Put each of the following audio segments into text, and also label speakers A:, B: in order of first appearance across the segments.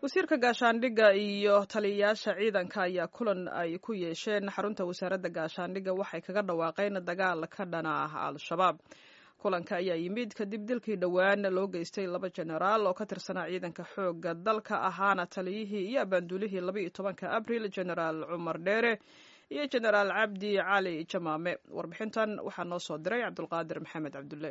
A: wasiirka gaashaandhigga iyo taliyayaasha ciidanka ayaa kulan ay ku yeesheen xarunta wasaaradda gaashaandhigga waxay kaga dhawaaqeen dagaal ka dhana ah al-shabaab kulanka ayaa yimid kadib dilkii dhowaan loo geystay laba jenaraal oo ka tirsanaa ciidanka xoogga dalka ahaana taliyihii iyo abaanduulihii laba iyo tobanka abril jenaraal cumar dheere iyo jenaraal cabdi cali jamaame warbixintan waxaa noo soo diray cabdulqaadir maxamed cabdulle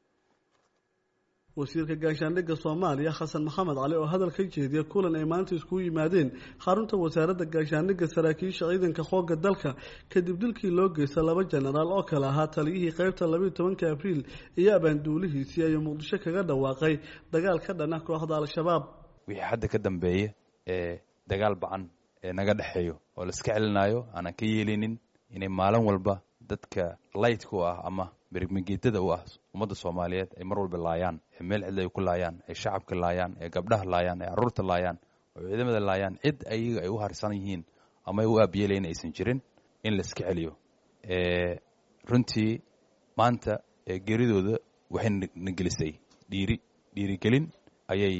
B: wasiirka gaashaandhigga soomaaliya xasan maxamed cali oo hadal ka jeediya kulan ay maanta iskugu yimaadeen xarunta wasaaradda gaashaandhigga saraakiisha ciidanka xoogga dalka kadib dilkii loo geysta laba jenaraal oo kale ahaa taliyihii qeybta labayo tobanka abriil iyo abaanduulihiisii ayuu muqdisho kaga dhawaaqay dagaal ka dhana kooxda al-shabaab
C: wixii hadda ka dambeeya ee dagaal bacan ee naga dhexeeyo oo la iska celinayo aanan ka yeelinin inay maalin walba dadka laytka u ah ama berigmageedada u ah ummadda soomaaliyeed ay mar walba laayaan ee meel cidla ay ku laayaan ay shacabka laayaan ee gabdhaha laayaan ee carruurta laayaan oo ciidamada laayaan cid ayaga ay u harsan yihiin ama ay u aabiyeelayn aysan jirin in la iska celiyo runtii maanta geeridooda waxay na gelisay dhiiri dhiirigelin ayay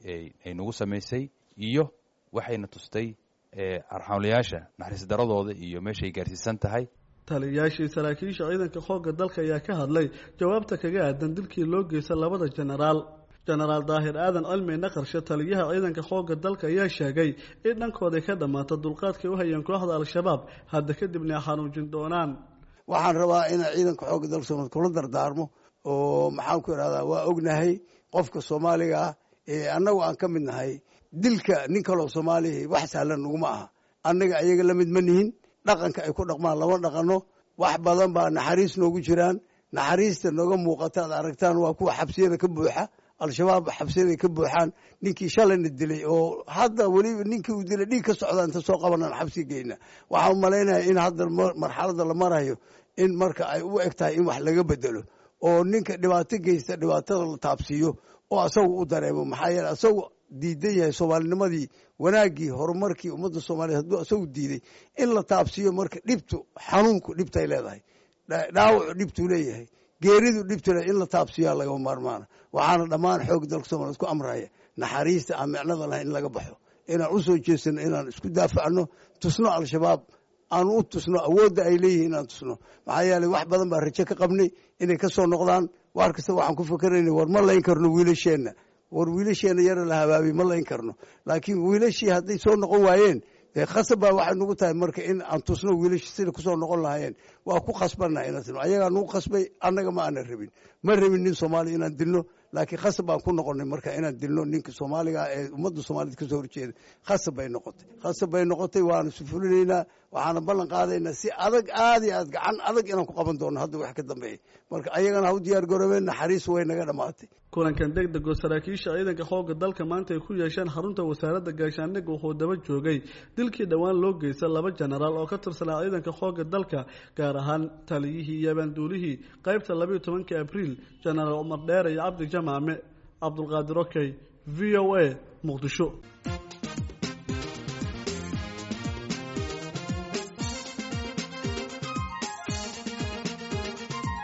C: ay nagu samaysay iyo waxayna tustay arxamlayaasha naxariis daradooda iyo meeshay gaarsiisan tahay
B: taliyayaashii saraakiisha ciidanka xoogga dalka ayaa ka hadlay jawaabta kaga aadan dilkii loo geysta labada jenaraal jenaraal daahir aadan cilmi naqarshe taliyaha ciidanka xoogga dalka ayaa sheegay in dhankooday ka dhammaata dulqaadkay u hayeen kooxda al-shabaab hadda kadibna ay xanuujin doonaan
D: waxaan rabaa inaan ciidanka xoogga dalka soomaliya kula dardaarmo oo maxaan ku idhahdaa waa ognahay qofka soomaaliga ah ee annagu aan ka mid nahay dilka nin kaloo soomaaliya wax sahlan naguma aha annaga ayaga la mid ma nihin dhaqanka ay ku dhaqmaan lama dhaqano wax badan baa naxariis noogu jiraan naxariista nooga muuqata ad aragtaan waa kuwa xabsiyada ka buuxa al-shabaab xabsiyada ka buuxaan ninkii shalayna dilay oo hadda weliba ninkii uu dilay dhiig ka socda inta soo qabanaan xabsi geyna waxaan umalaynaya in hadda marxalada la marayo in marka ay u eg tahay in wax laga bedelo oo ninka dhibaato geysta dhibaatada la taabsiiyo oo asagu u dareemo maxaa yeele asagu diidan yahay soomaalinimadii wanaaggii horumarkii ummadda soomaliyeed hadduu asagu diiday in la taabsiiyo marka dhibtu xanuunku dhibtay leedahay dhaawacu dhibtuu leeyahay geeridu dhibtu le in la taabsiiyaa lagama maarmaana waxaana dhammaan xoog dalka soomaliyeed ku amraya naxariista aan micnada lahayn in laga baxo inaan u soo jeesano inaan isku daafacno tusno al-shabaab aanu u tusno awoodda ay leeyihiin inaan tusno maxaa yeeley wax badan baa rajo ka qabnay inay ka soo noqdaan waar kasta waxaan ku fakerayna war ma layn karno wiilasheenna war wiilasheena yara la habaabiy ma layn karno laakiin wiilashii hadday soo noqon waayeen dee khasab baa waxay nagu tahay marka in aan tusno wiilashii sida kusoo noqon lahaayeen waa ku khasbannaha inaan tino ayagaa nagu khasbay annaga ma aanan rabin ma rabin nin soomaaliya inaan dilno laakiin khasab baan ku noqonay marka inaan dilno ninka soomaaliga ee ummadda soomaaliyed kasoo horjeeda khasab bay noqotay khasab bay noqotay waana sufulinaynaa waxaana ballan qaadaynaa si adag aad iyo aad gacan adag inaan ku qaban doono hadda wax ka dambeeya marka ayagana ha u diyaar garoobeen naxariis way naga dhammaatay
B: kulankan deg degoo saraakiisha ciidanka xoogga dalka maanta ay ku yeesheen xarunta wasaaradda gaashaandhigga wuxuu daba joogay dilkii dhowaan loo geysta laba jenaraal oo ka tirsanaa ciidanka xoogga dalka gaar ahaan taliyihii iyo abaanduulihii qeybta labayo tobanka abriil jenaraal cumar dheere iyo cabdi jamaame cabdulqaadir okey v o a muqdisho